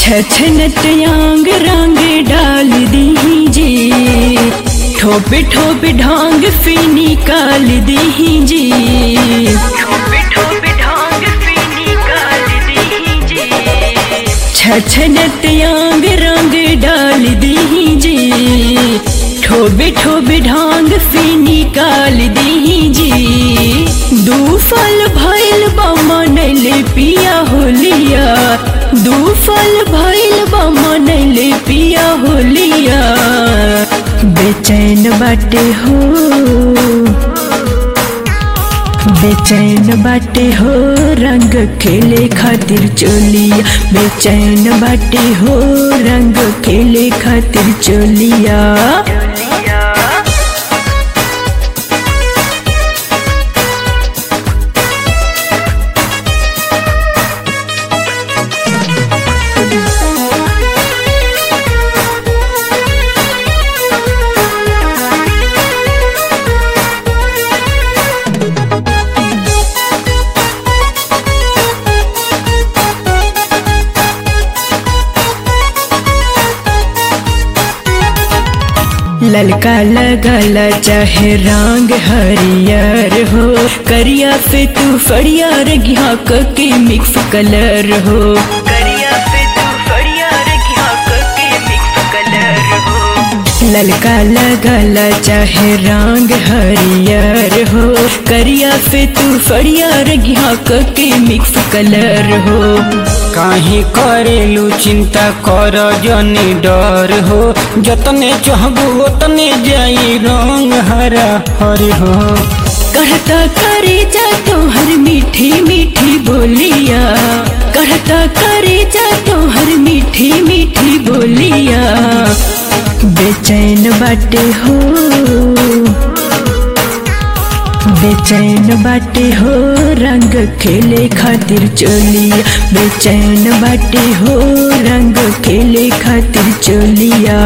छछनत यांग रंग डाल दीजिए ठोपे ठोपे ढांग फी निकाल दीजिए ठोपे ठोपे ढांग फी निकाल दीजिए छछनत यांग रंग डाल दीजिए ठोबे ठोबे ढांग फी निकाल दीजिए दू फल भइल बा मनले पिया होलिया दू फल भइल बा मनले पिया होलिया बेचैन बाटे हो बेचैन बाटे हो रंग खेले खातिर चोलिया बेचैन बाटे हो रंग खेले खातिर चोलिया ललका लगल चाहे रंग हरियर हो करिया से तू फड़िया रगिया के मिक्स कलर हो करिया से तू फड़िया रगिया के मिक्स कलर हो ललका लगल चाहे रंग हरियर हो करिया से तू फड़िया रगिया के मिक्स कलर हो काहे करेलू चिंता कर जनी डर हो जतने चाहबू ओतने जाई रंग हरा हरि हो कहता करे जा तोहर मीठी मीठी बोलिया कहता करे जा तोहर मीठी मीठी बोलिया बेचैन बाटे हो बेचैन बाटे हो रंग खेले खातिर चोलिया बेचैन बाटे हो रंग खेले खातिर चोलिया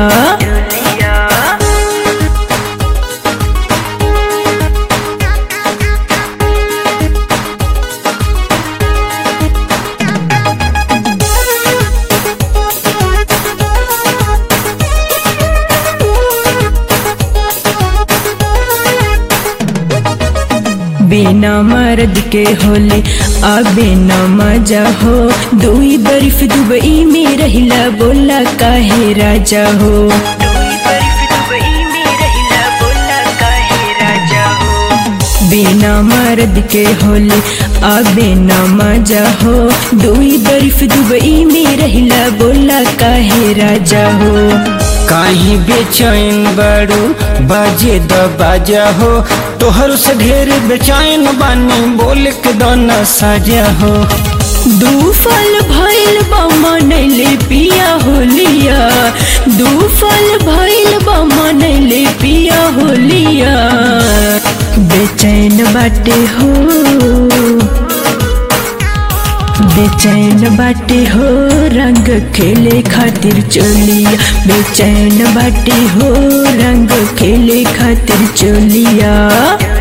बिना मर्द के होले अबे न मजा हो दुई बर्फ दुबई में रहिला बोला काहे राजा हो बिना मर्द के होले अबे न मजा हो दुई बर्फ दुबई में रहिला बोला काहे राजा हो काहे बेचैन बड़ू बाजे द बाजा हो तोहर से ढेर बेचैन बानी बोल के दाना साजा हो दू फल भइल बा मनले पिया होलिया दू फल भइल बा मनले पिया होलिया बेचैन बाटे हो बेचैन बाटे हो रंग खेले खातिर चोलिया बेचैन बाटे हो रंग खेले खातिर चोलिया